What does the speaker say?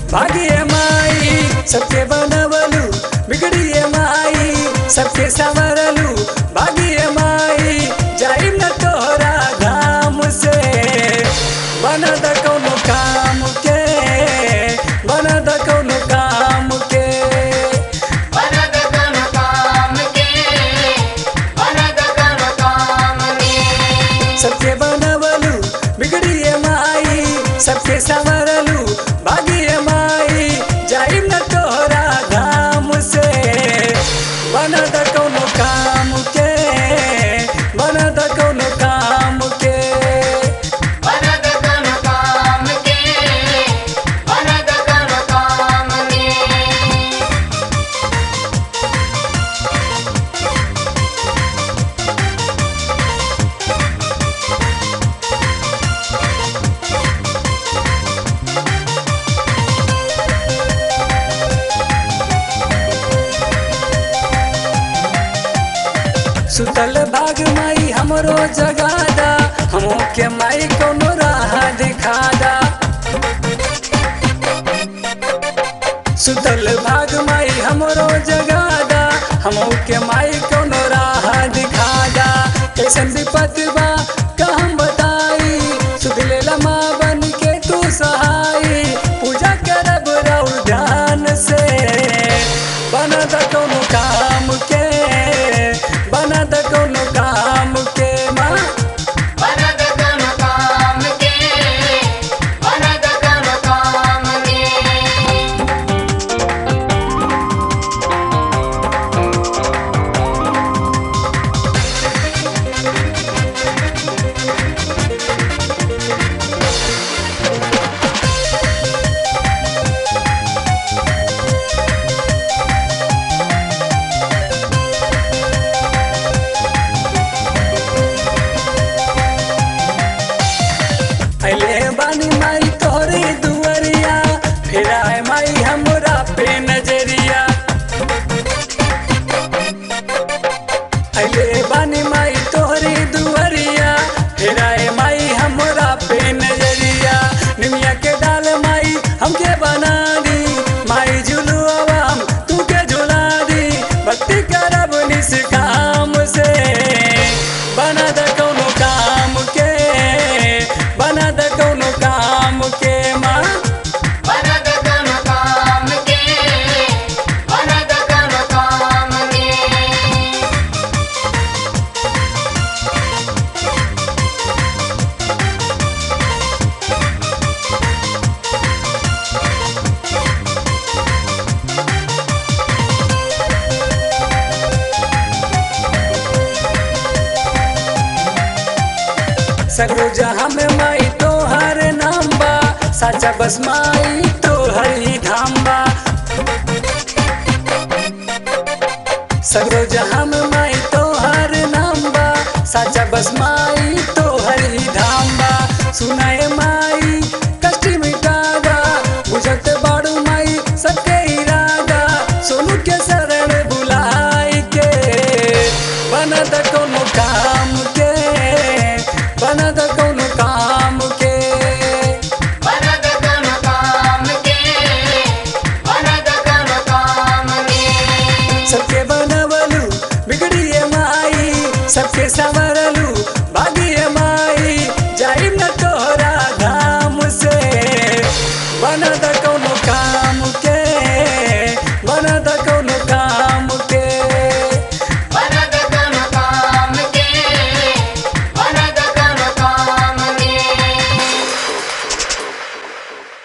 भागिए माई सबके बनवलू बिगड़िए माई सबके संवरलू भागिए माई जाइम न तोहरा धाम से बनद कौनो काम के बनद कौनो काम के बनद कन काम के बनद कन काम के सबके बनवलू बिगड़िए माई सबके संवरलू भागिए माई जाइम न तोहरा धाम से बनद कौनो काम के बनद कौनो काम के बनद कन काम के बनद कन काम के सुतल भाग माई हमरो जगादा हमो के माई कोनो राह दिखादा सुतल भाग माई हमरो जगादा हमो के माई कोनो राह दिखादा कैसन विपत बा का हम बताई सुध लेला माँ बन के तू सहाई पूजा करब रउर ध्यान से बनद कोनो काम के बनद कोनो काम के माँ बनद कन काम के बनद कन काम के अले बानी माई तोहरे दुआरिया फिर आए माई हमरा पे नजरिया अले बानी माई तोहरे दुआरिया फिर आए माई हमरा पे नजरिया निमिया के डाल माई हमके बना दी माई झुलुआ हम तू के झुला दी भक्ति करब निस काम से बना द कौनो काम के बना द कौनो काम के माँ बनद कन काम के बनद कन काम के सगरो जहाँ में माई तोहर नाम बा साचा बस माई तोहर ही धाम बा सगरो जहाँ में माई तोहर नाम बा साचा बस माई तोहर ही धाम बा सुनाए माई कष्ट मिटादा बुझत बाड़ू माई सबके इरादा सोनू के शरण बुलाई के बनद कोनो काम के बनद कोनो काम के बनद कन काम के बनद कन काम के सबके बनवलू बिगड़िए माई सबके संवरलू भागिए माई जाइम न तोहरा धाम से बनद कोनो काम के बनद